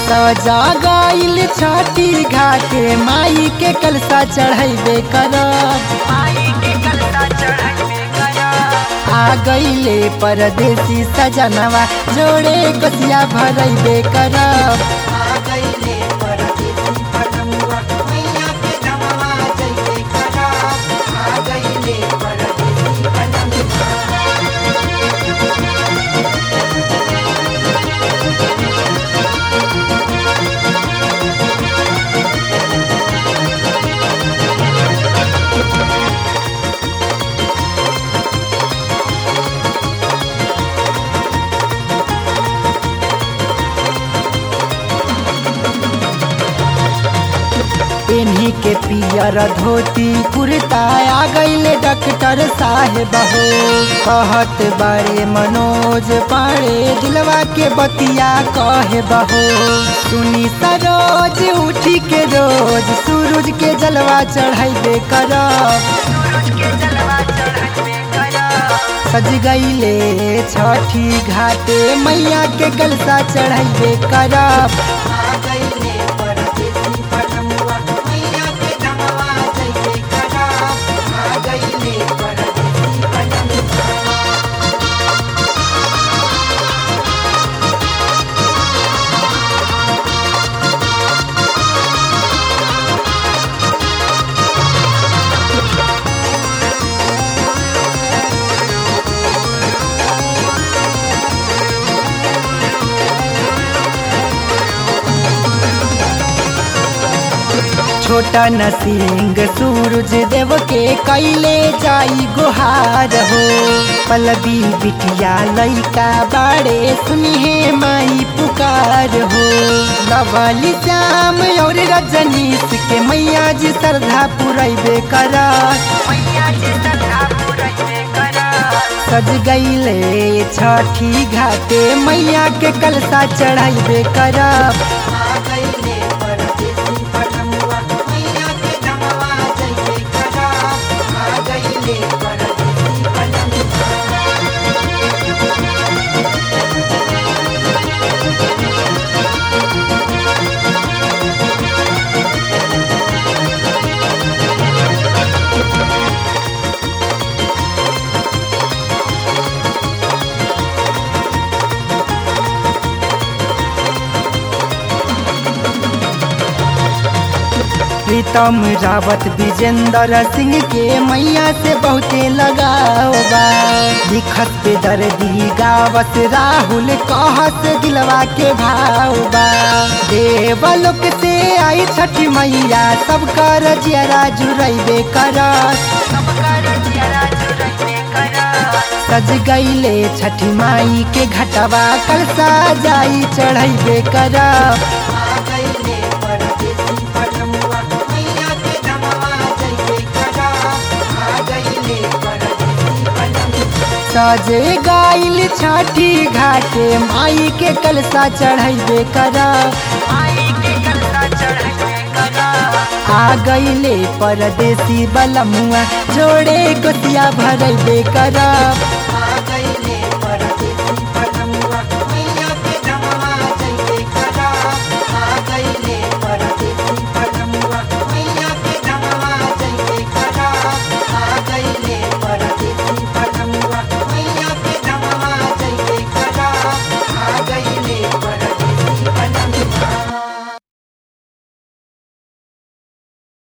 सजा गईल छठी घाटे माई के कलसा चढ़ैबे करब आ गईले परदेसी सजनवा जोड़े कोसिया भरैबे करब इन्हीं के पियर धोती कुर्ता आ गईले डॉक्टर साहेब हो कहत बड़े मनोज पाड़े दिलवा के बतिया कहे बहो सुनी सरोज उठी के रोज सूरज के जलवा चढ़ाइबे करब सज गईले छठी घाटे मैया के गलसा चढ़ाइबे करब छोटा नसिंग सूरज देव के कैले जाई गुहार हो पलबी बिटिया लैका बाड़े सुनिहे माई पुकार हो लवली श्याम और रजनीश के मैया जी श्रद्धा पुरैबे करत सज गईले छठी घाटे मैया के कलसा चढ़ाइबे करब प्रीतम रावत विजेंद्र सिंह के मैया से बहुते लगाव बा लिखत पे दर्दी गावत राहुल कहत दिलवा के भाव बा देवलोक से आई छठी मैया सब कर जियरा जुड़ैबे करत सज गईले छठी माई के घटवा कलसा जाई चढ़ैबे करब सजे गाइल छठी घाटे माई के कलसा चढ़ैबे करब आ गईले परदेसी बलमुआ जोड़े कोसिया भरैबे करब